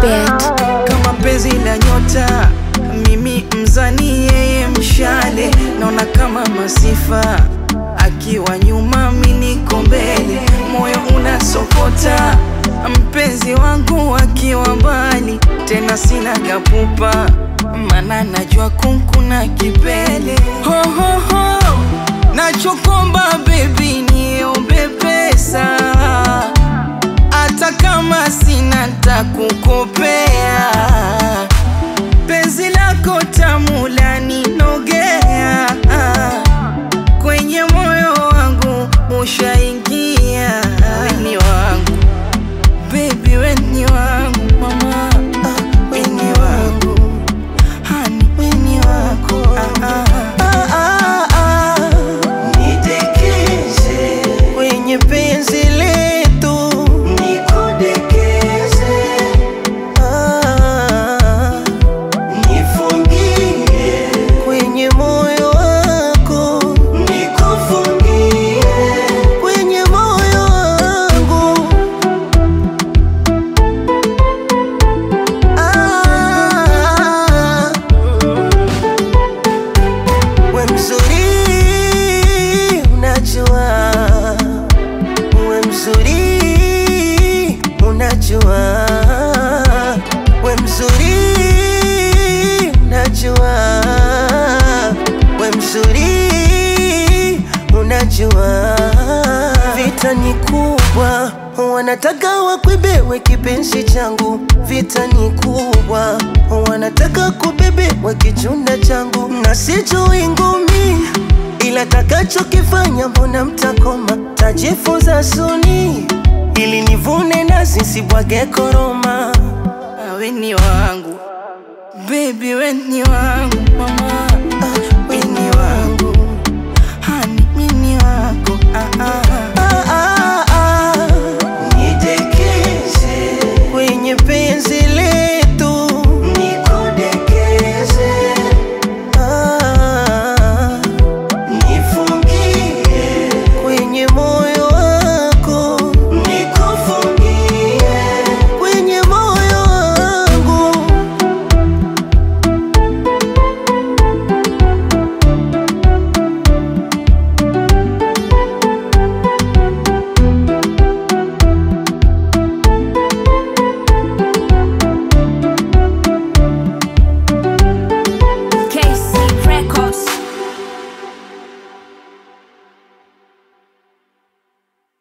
bit. kama penzi la nyota, mimi mzani, yeye mshale, naona kama masifa akiwa nyuma, mi niko mbele, moyo unasokota, mpenzi wangu akiwa mbali, tena sina kapupa, mana najua kunkuna kipele ho, ho, ho. Nachokomba baby, niombe pesa hata kama sina takukopea, penzi lako tamu laninogea, kwenye moyo wangu ushaingia. Weni wangu baby, weni wangu mama, ah, weni wangu hani, weni wako ah, ah, ah, ah, ah. Nidekeze kwenye penzi letu nikudekeze, ah, nifungie kwenye moyo wako nikufungie, kwenye moyo wangu ah, we mzuri unajua we mzuri unajua we mzuri unajua we mzuri unajua vita ni kubwa wanataka wakwebewe kipenzi changu vita ni kubwa wanataka kubebewa kichunda changu na sijui ngumi ila takachokifanya mbona mtakoma tajifunza suni ili nivune nazi nsibwage koroma weni wangu Baby weni wangu mama ah,